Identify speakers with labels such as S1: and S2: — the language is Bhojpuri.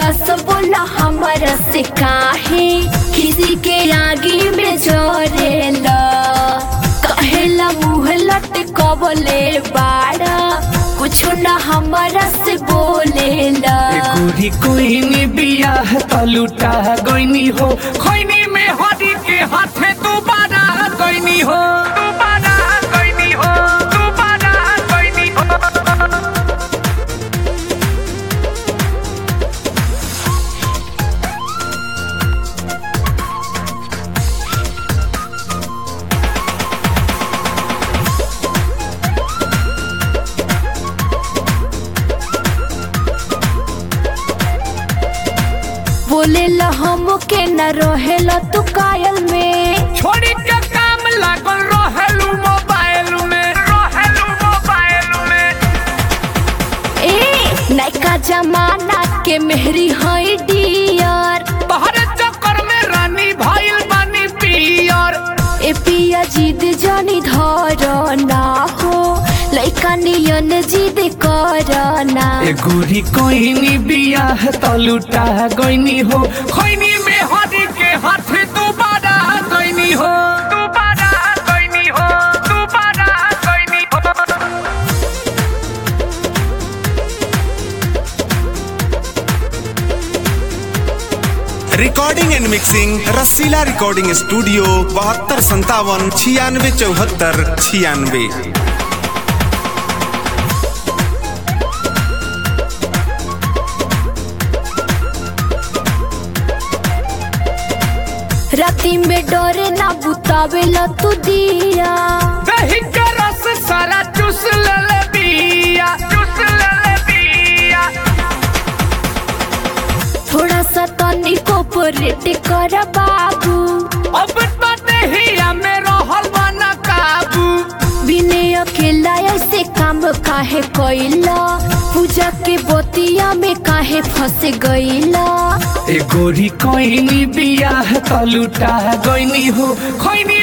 S1: उदास बोला हमारा से काहे किसी के आगे में जोरेला कहेला मुँह लटकवले बाड़ा कुछ ना हमारा से बोलेला
S2: ए गोरी कोइनी बियाह तलुटा गइनी हो खैनी में हरी के हाथे दोबारा गइनी हो दोबारा गइनी हो दोबारा गइनी हो
S1: बोलेला हम के न रहेला तू कायल में
S2: छोड़ी के काम लागल रहेलू मोबाइल में रहेलू मोबाइल में
S1: ए नैका जमाना के मेहरी है डियर
S2: तोहरे चक्कर में रानी भइल बानी पियर
S1: ए पिया जिद जानी धर ना हो लैका नियन जिद कर ना
S2: ए गोरी कोइनी बियाह तलुटा गइनी हो खैनी में हरी के हाथे दोबारा गइनी हो दोबारा गइनी हो दोबारा गइनी हो
S3: recording and mixing Rasila recording studio बहत्तर संतावन छियानवे चौहत्तर छियानवे
S1: राती में डरे ना बुतावेला तू दिया
S2: दही का रस सारा चूस ले ले बिया चूस ले ले बिया
S1: थोड़ा सा तनी कोपरेट कर बाबू
S2: अब तो दहिया में रहल बना काबू
S1: बिने अकेला ऐसे काम काहे कैला पूजा के बोतिया में काहे फंस गईला
S2: ए गोरी कोइनी बियाह तलुटा गइनी हो खैनी